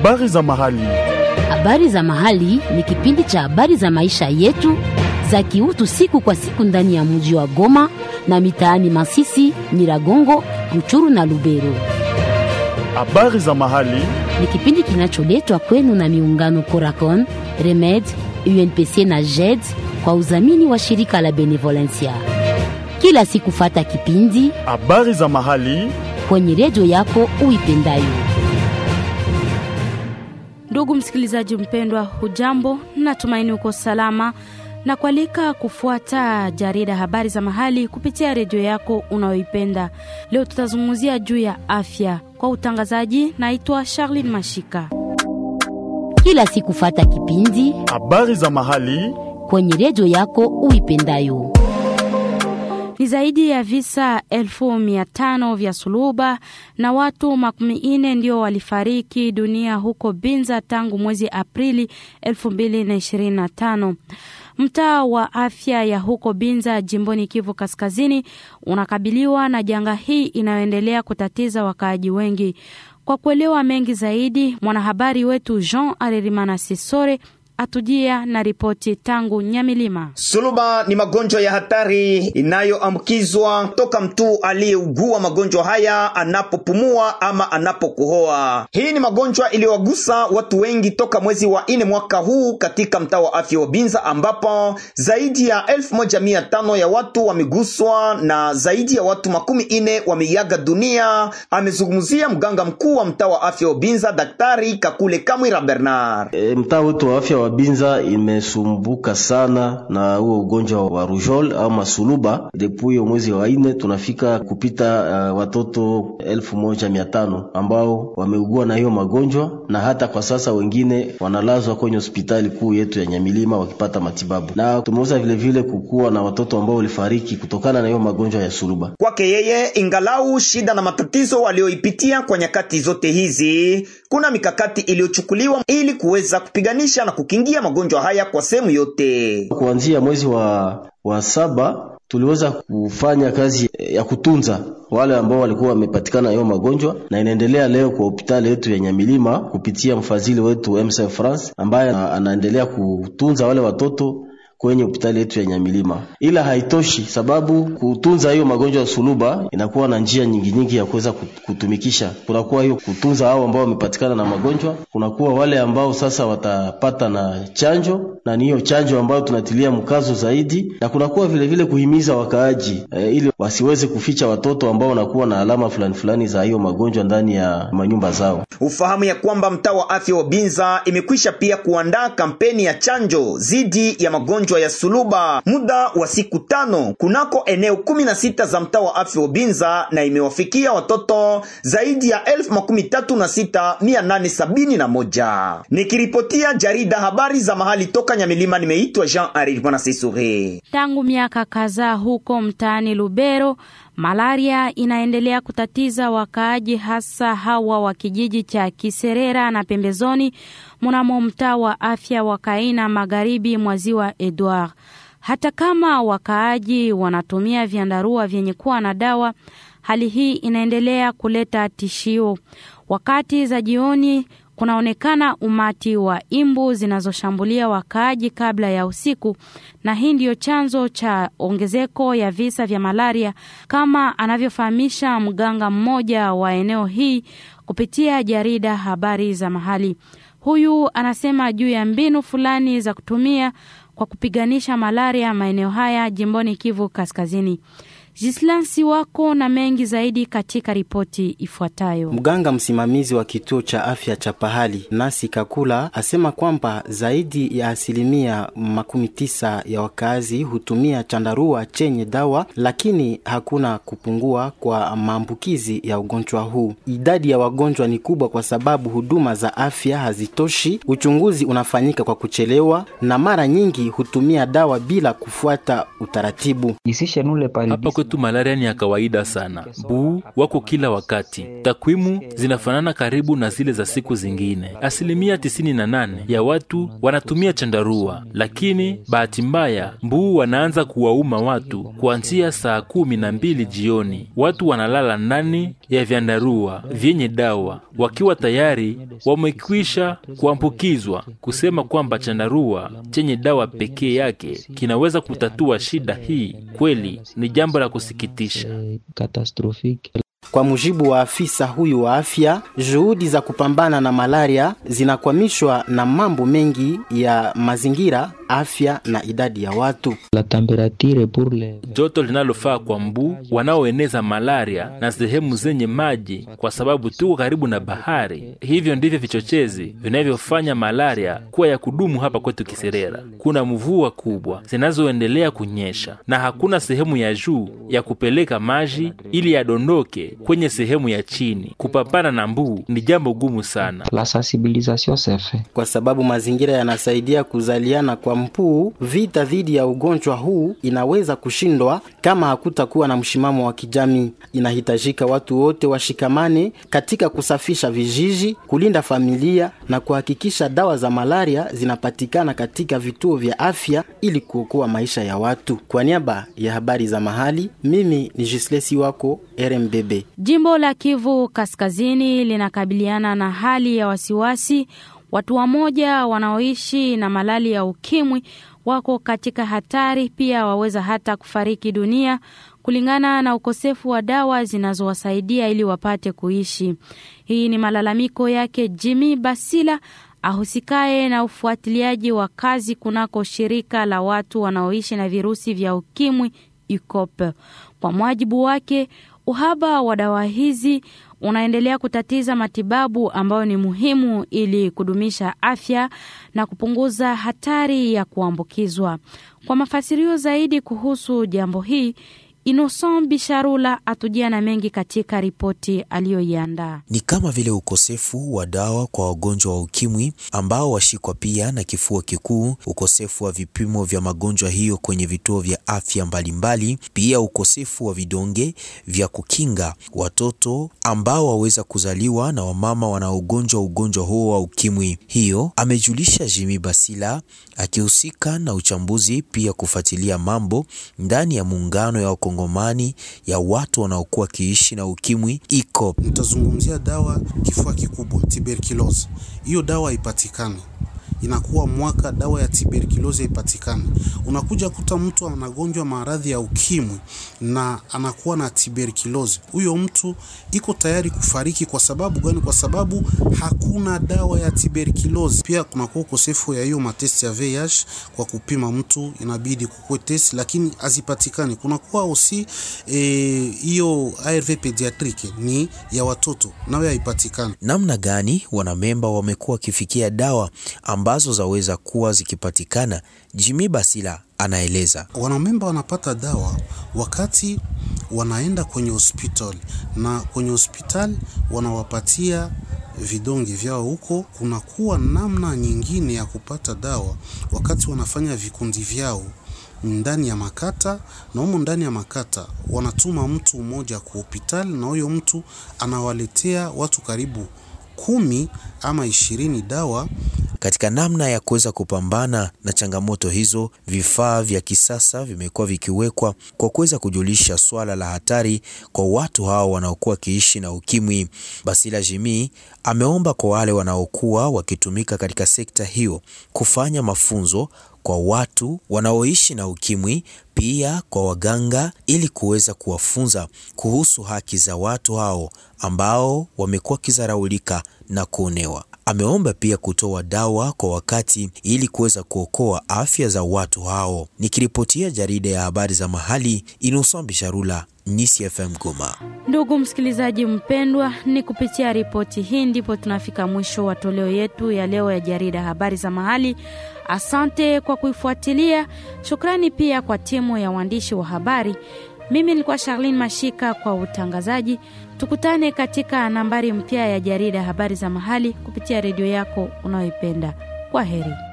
Habari za mahali. Habari za mahali ni kipindi cha habari za maisha yetu za kiutu siku kwa siku ndani ya mji wa Goma na mitaani Masisi, Nyiragongo, Ruchuru na Lubero. Habari za mahali. Ni kipindi kinacholetwa kwenu na miungano Coracon, Remed, UNPC na JED kwa udhamini wa shirika la Benevolencia. Kila siku fata kipindi Habari za mahali. kwenye redio yako uipendayo. Ndugu msikilizaji mpendwa, hujambo? Natumaini uko salama na kualika kufuata jarida habari za mahali kupitia redio yako unayoipenda. Leo tutazungumzia juu ya afya. Kwa utangazaji, naitwa Charlene Mashika. Kila siku fata kipindi Habari za mahali. kwenye redio yako uipendayo. Ni zaidi ya visa elfu mia tano vya suluba na watu makumi ine ndio walifariki dunia huko Binza tangu mwezi Aprili 2025. Mtaa wa afya ya huko Binza jimboni Kivu Kaskazini unakabiliwa na janga hii inayoendelea kutatiza wakaaji wengi. Kwa kuelewa mengi zaidi, mwanahabari wetu Jean Arerimana Sisore atujia na ripoti tangu Nyamilima. Suluba ni magonjwa ya hatari inayoambukizwa toka mtu aliyeugua magonjwa haya anapopumua ama anapokohoa. Hii ni magonjwa iliyowagusa watu wengi toka mwezi wa nne mwaka huu katika mtaa wa afya wa Binza, ambapo zaidi ya elfu moja mia tano ya watu wameguswa na zaidi ya watu makumi ine wameiaga dunia. Amezungumzia mganga mkuu wa mtaa wa afya wa Binza, Daktari Kakule Kamwira Bernard. E, mtaa wetu wa afya wa Binza imesumbuka sana na huo ugonjwa wa rujol au masuluba. Depuis mwezi wa ine tunafika kupita uh, watoto elfu moja mia tano ambao wameugua na hiyo magonjwa, na hata kwa sasa wengine wanalazwa kwenye hospitali kuu yetu ya Nyamilima wakipata matibabu, na tumeweza vilevile kukuwa na watoto ambao walifariki kutokana na hiyo magonjwa ya suluba. Kwake yeye, ingalau shida na matatizo walioipitia kwa nyakati zote hizi, kuna mikakati iliyochukuliwa ili kuweza kupiganisha na kukingia magonjwa haya kwa sehemu yote. Kuanzia mwezi wa, wa saba tuliweza kufanya kazi ya kutunza wale ambao walikuwa wamepatikana hiyo magonjwa, na inaendelea leo kwa hospitali yetu ya Nyamilima kupitia mfadhili wetu MSF France ambaye anaendelea kutunza wale watoto kwenye hospitali yetu ya Nyamilima. Ila haitoshi, sababu kutunza hiyo magonjwa ya suluba inakuwa na njia nyingi nyingi ya kuweza kutumikisha. Kunakuwa hiyo kutunza hao ambao wamepatikana na magonjwa, kunakuwa wale ambao sasa watapata na chanjo, na ni hiyo chanjo ambayo tunatilia mkazo zaidi, na kunakuwa vile vile kuhimiza wakaaji e, ili wasiweze kuficha watoto ambao wanakuwa na alama fulani fulani za hiyo magonjwa ndani ya manyumba zao. Ufahamu ya kwamba mtaa wa afya wa Binza imekwisha pia kuandaa kampeni ya chanjo dhidi ya magonjwa ya suluba muda wa siku tano kunako eneo kumi na sita za mtaa wa afya wa Binza na imewafikia watoto zaidi ya elfu makumi tatu na sita mia nane sabini na moja. Nikiripotia jarida habari za mahali toka Nyamilima, nimeitwa Jean Arir Bwana Sisure. Tangu miaka kadhaa huko mtaani Lubero, malaria inaendelea kutatiza wakaaji, hasa hawa wa kijiji cha Kiserera na pembezoni mnamo mtaa wa afya wa Kaina magharibi mwa ziwa Edward. Hata kama wakaaji wanatumia vyandarua vyenye kuwa na dawa, hali hii inaendelea kuleta tishio. Wakati za jioni kunaonekana umati wa imbu zinazoshambulia wakaaji kabla ya usiku, na hii ndiyo chanzo cha ongezeko ya visa vya malaria, kama anavyofahamisha mganga mmoja wa eneo hii kupitia jarida habari za mahali. Huyu anasema juu ya mbinu fulani za kutumia kwa kupiganisha malaria maeneo haya jimboni Kivu Kaskazini. Jislansi wako na mengi zaidi katika ripoti ifuatayo. Mganga msimamizi wa kituo cha afya cha pahali Nasi Kakula asema kwamba zaidi ya asilimia makumi tisa ya wakazi hutumia chandarua chenye dawa, lakini hakuna kupungua kwa maambukizi ya ugonjwa huu. Idadi ya wagonjwa ni kubwa kwa sababu huduma za afya hazitoshi, uchunguzi unafanyika kwa kuchelewa, na mara nyingi hutumia dawa bila kufuata utaratibu. Hapa kwetu malaria ni ya kawaida sana. Mbuu wako kila wakati, takwimu zinafanana karibu na zile za siku zingine. Asilimia 98 ya watu wanatumia chandarua, lakini bahati mbaya mbuu wanaanza kuwauma watu kuanzia saa kumi na mbili jioni. Watu wanalala ndani ya vyandarua vyenye dawa wakiwa tayari wamekwisha kuambukizwa. Kusema kwamba chandarua chenye dawa pekee yake kinaweza kutatua shida hii kweli ni jambo la kusikitisha. Kwa mujibu wa afisa huyu wa afya, juhudi za kupambana na malaria zinakwamishwa na mambo mengi ya mazingira, afya na idadi ya watu. Joto linalofaa kwa mbu wanaoeneza malaria na sehemu zenye maji, kwa sababu tuko karibu na bahari. Hivyo ndivyo vichochezi vinavyofanya malaria kuwa ya kudumu hapa kwetu Kiserera. Kuna mvua kubwa zinazoendelea kunyesha na hakuna sehemu ya juu ya kupeleka maji ili yadondoke kwenye sehemu ya chini. Kupambana na mbu ni jambo gumu sana. La sensibilisation se fait. Kwa sababu mazingira yanasaidia kuzaliana kwa mpuu, vita dhidi ya ugonjwa huu inaweza kushindwa kama hakutakuwa na mshimamo wa kijamii. Inahitajika watu wote washikamane katika kusafisha vijiji, kulinda familia na kuhakikisha dawa za malaria zinapatikana katika vituo vya afya ili kuokoa maisha ya watu. Kwa niaba ya habari za mahali, mimi ni Jislesi wako RMBB. Jimbo la Kivu Kaskazini linakabiliana na hali ya wasiwasi. Watu wamoja wanaoishi na malali ya ukimwi wako katika hatari, pia waweza hata kufariki dunia kulingana na ukosefu wa dawa zinazowasaidia ili wapate kuishi. Hii ni malalamiko yake Jimmy Basila ahusikaye na ufuatiliaji wa kazi kunako shirika la watu wanaoishi na virusi vya ukimwi UCOP. Kwa mwajibu wake, uhaba wa dawa hizi unaendelea kutatiza matibabu ambayo ni muhimu ili kudumisha afya na kupunguza hatari ya kuambukizwa. Kwa mafasirio zaidi kuhusu jambo hii, Innocent Bisharula atujia na mengi katika ripoti aliyoiandaa. Ni kama vile ukosefu wa dawa kwa wagonjwa wa ukimwi ambao washikwa pia na kifua kikuu, ukosefu wa vipimo vya magonjwa hiyo kwenye vituo vya afya mbalimbali mbali, pia ukosefu wa vidonge vya kukinga watoto ambao waweza kuzaliwa na wamama wanaogonjwa ugonjwa huo wa ukimwi. Hiyo amejulisha Jimmy Basila akihusika na uchambuzi pia kufuatilia mambo ndani ya muungano ya Wakongomani ya watu wanaokuwa kiishi na ukimwi ICOP. Nitazungumzia dawa kifua kikubwa tuberculosis. Hiyo dawa haipatikani inakuwa mwaka dawa ya tuberculosis ipatikane. Unakuja kuta mtu anagonjwa maradhi ya ukimwi na anakuwa na tuberculosis, huyo mtu iko tayari kufariki. Kwa sababu gani? Kwa sababu hakuna dawa ya tuberculosis. Pia kunakuwa ukosefu ya hiyo matesti ya VIH kwa kupima mtu, inabidi kukue test, lakini hazipatikani. Kunakuwa osi hiyo e, ARV pediatrique ni ya watoto nayo haipatikani. Namna gani wanamemba wamekuwa wakifikia dawa ambazo zaweza kuwa zikipatikana? Jimmy Basila anaeleza. Wanamemba wanapata dawa wakati wanaenda kwenye hospitali, na kwenye hospitali wanawapatia vidonge vyao huko. Kunakuwa namna nyingine ya kupata dawa wakati wanafanya vikundi vyao ndani ya makata, na humo ndani ya makata wanatuma mtu mmoja kwa hospitali, na huyo mtu anawaletea watu karibu kumi ama ishirini dawa. Katika namna ya kuweza kupambana na changamoto hizo, vifaa vya kisasa vimekuwa vikiwekwa kwa kuweza kujulisha swala la hatari kwa watu hao wanaokuwa wakiishi na ukimwi. Basila Jimmy ameomba kwa wale wanaokuwa wakitumika katika sekta hiyo kufanya mafunzo kwa watu wanaoishi na ukimwi, pia kwa waganga, ili kuweza kuwafunza kuhusu haki za watu hao ambao wamekuwa kizaraulika na kuonewa. Ameomba pia kutoa dawa kwa wakati ili kuweza kuokoa afya za watu hao. Nikiripotia jarida ya habari za mahali, Innocent Bisharula, Nisi FM Goma. Ndugu msikilizaji mpendwa, ni kupitia ripoti hii ndipo tunafika mwisho wa toleo yetu ya leo ya jarida habari za mahali. Asante kwa kuifuatilia. Shukrani pia kwa timu ya waandishi wa habari. Mimi nilikuwa Charlene Mashika kwa utangazaji. Tukutane katika nambari mpya ya jarida habari za mahali kupitia redio yako unayoipenda. Kwa heri.